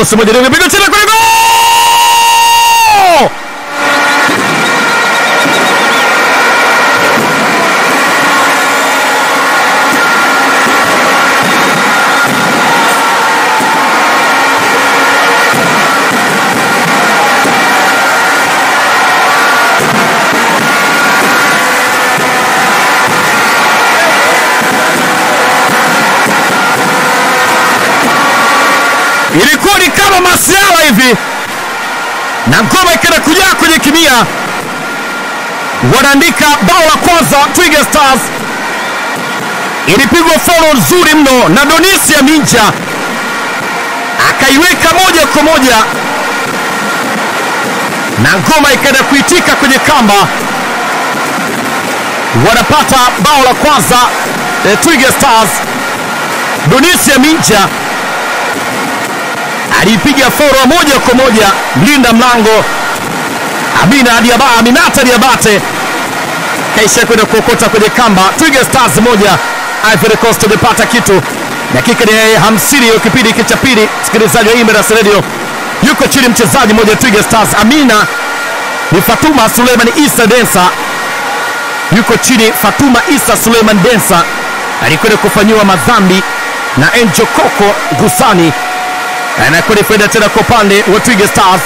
cross moja ndio imepiga tena kule goal! ilikuwa ni kama masiala hivi na ngoma ikaenda kujaa kwenye kimia wanaandika bao la kwanza Twiga Stars ilipigwa faulo nzuri mno na Donisia Minja akaiweka moja kwa moja na ngoma ikaenda kuitika kwenye kamba wanapata bao la kwanza eh, Twiga Stars Donisia Minja aliipiga faulo moja kwa moja mlinda mlango Amina Diaba, Aminata Diabate kaisha kwenda kuokota kwenye kamba. Twiga Stars moja Ivory Coast imepata kitu. Dakika ni hamsini ya kipindi hiki cha pili, msikilizaji wa Imeras Radio, yuko chini mchezaji mmoja Twiga Stars, Amina ni Fatuma Suleiman Isa Densa, yuko chini Fatuma Isa Suleiman Densa alikwenda kufanyiwa madhambi na Angel Koko Gusani anakwenda faida tena kwa upande wa Twiga Stars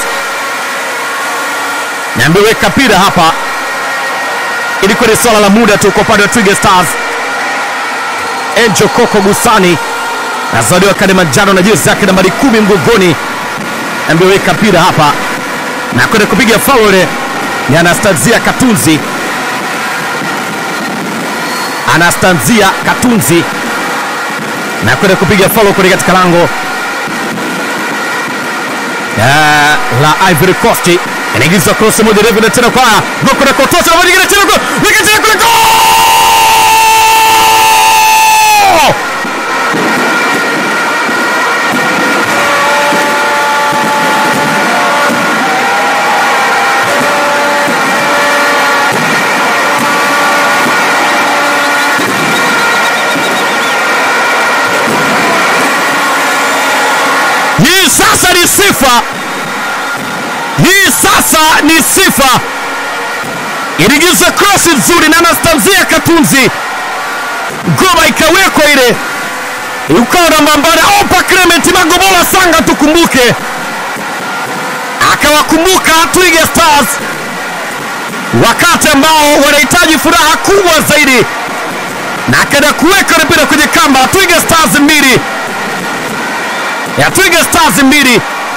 na ameweka mpira hapa, ilikuwa ni swala la muda tu kwa upande wa Twiga Stars. Angel Koko Gusani nazaliwa kadi manjano na jezi yake nambari kumi mgongoni, ameweka mpira hapa na kwenda kupiga faul ni Anastanzia Katunzi, Anastanzia Katunzi na kwenda kupiga faul kule katika lango Ah, la Ivory Coast inaingizwa cross moja refu na tena kwa goko na kotosa na nyingine tena kwa weka tena kule goal! Hii sasa ni sifa, hii sasa ni sifa. Iligiza cross nzuri na Anastanzia Katunzi, ngoma ikawekwa ile, ukawa na mambana opa Clement Magobola Sanga, tukumbuke akawakumbuka Twiga Stars wakati ambao wanahitaji furaha kubwa zaidi, na akaenda kuweka mpira kwenye kamba. Twiga Stars mbili ya Twiga Stars mbili